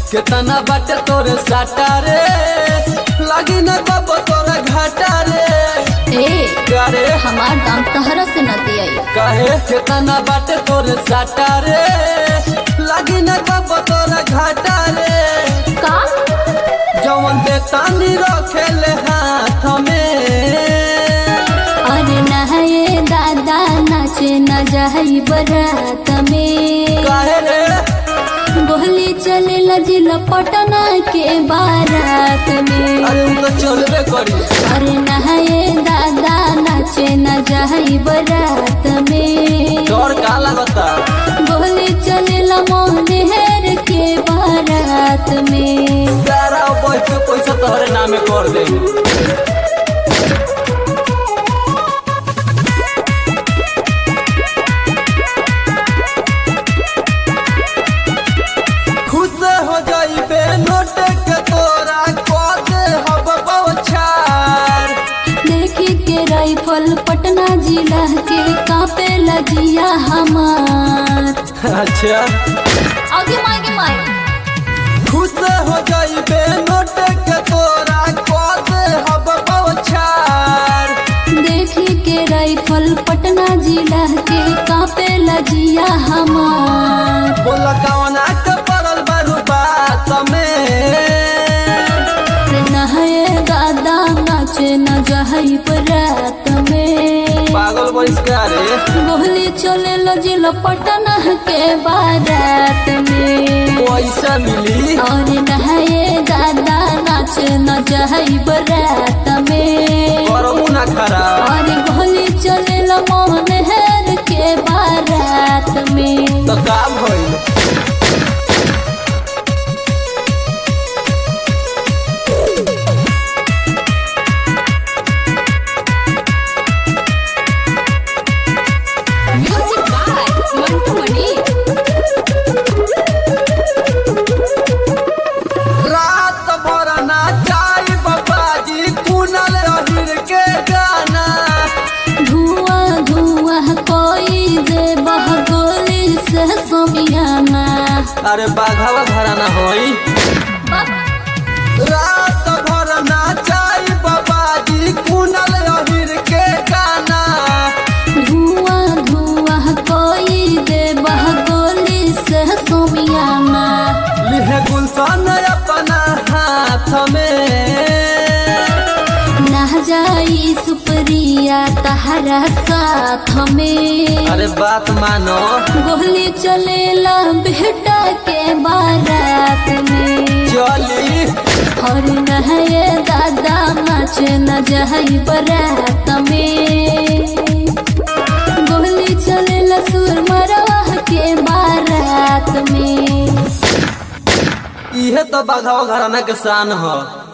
केतना बाटे तोरे साटा रे लगी न कब तोरा घाटा रे ए करे हमार दाम तहरा से न दियाई काहे केतना बाटे तोरे साटा रे लगी न कब तोरा घाटा रे का जवन दे तानी रखेले हाथ में अरे नहाए दादा नाचे न जाई बरात में काहे रे गोहली चले लजिल पटना के बारात में अरे उ तो चलबे करी अरे नहाए दादा नाचे न जाई बरात में डर का लगता गोहली चले मोहर के बारात में सारा बैठ के पैसा तोहरे नामे कर दे खुश हो जाइबे नोट के तोरा कह दे हब बौछार देखी के राइफल पटना जिला के कापे लजिया हमार अच्छा आगे मागे माए खुश हो जाइबे नोट के तोरा कह दे हब बौछार देखी के राइफल पटना जिला के कापे लजिया हमार बोला कवना के पड़ल बारू बात में रे नहाए दादा नाचे न जाई बरात में पागल बहिष्कार गोहली चले लजिल पटना के बारात में पैसा मिली और नहाए दादा नाच न जाई बरात में करमू ना खराब और गोली चले मोहन हेर के बारात में तो का भइल म्यूजिक बाय मंटू मणि रात भर नाचाई बाबाजी कुनल अहिर के गाना धुआं धुआं कोई दे बह गोली से सोमियाना अरे बाघावा घराना होई रात भर नाचाई बाबाजी कुनल अहिर के गाना धुआं धुआं कोई दे बह गोली से सोमियाना लिहे गुलशन अपना हाथ में ना जाई सुप्रिया तहरा साथ में अरे बात मानो गोली चलेला बेटा के बारात में चली और नहे दादा नाच न जाई बारात में गोली चलेला सुर मरवा के बारात में इहे तो बाघावा घराना के शान ह